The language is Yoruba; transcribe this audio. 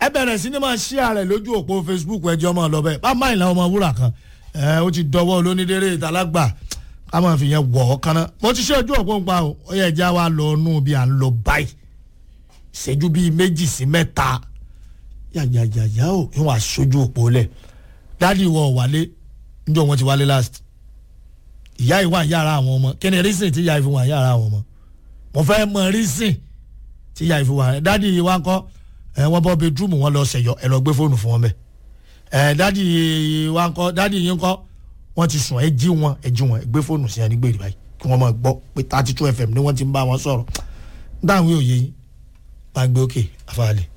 ẹ bẹ̀rẹ̀ sí ni máa ṣí ààrẹ lójú òpó facebook ẹjọ́ máa lọ bẹ́ẹ̀ bá máìlá ọmọ wúrà kan ẹ ó ti dọwọ́ olónídéré ìtàlágbà ká máa fi yẹn wọ̀ ọ́ kaná mo ti ṣe ojú òpó ń pa o ó yẹ ẹja wa lọ nù bí à ń lọ báyìí ìṣẹ́jú bíi méjì sí mẹ́ta yàyàyàyà o ìwọ̀n aṣojú òpó lẹ̀ dáàdi ìwọ wálé níjọ́ wọn ti wálé last ìyá ìwà yàrá àwọn ọmọ kí ni rísìn tí ìyá ìfi wà yàrá àwọn ọmọ mo fẹ́ mọ rísìn tí ìyá ìfi wà dáàdi ìwà ńkọ́ ẹ wọ́n bọ́ bedroom wọn lọ ṣẹ̀yọ ẹ lọ gbé fóònù fún wọn bẹ́ẹ̀ ẹ dáàdi ìwà ńkọ́ dáàdi yìí ńkọ́ wọ́n ti sùn ẹ jí wọn ẹ jí wọn ẹ gbé fóònù sí ẹni gbèrè báyìí kí wọ́n máa gbọ́ pé thirty two fm ni wọ́n ti ń bá wọn sọ̀rọ̀ dáhùn yóò yé yín bá ń gbé òkè afáàlẹ̀.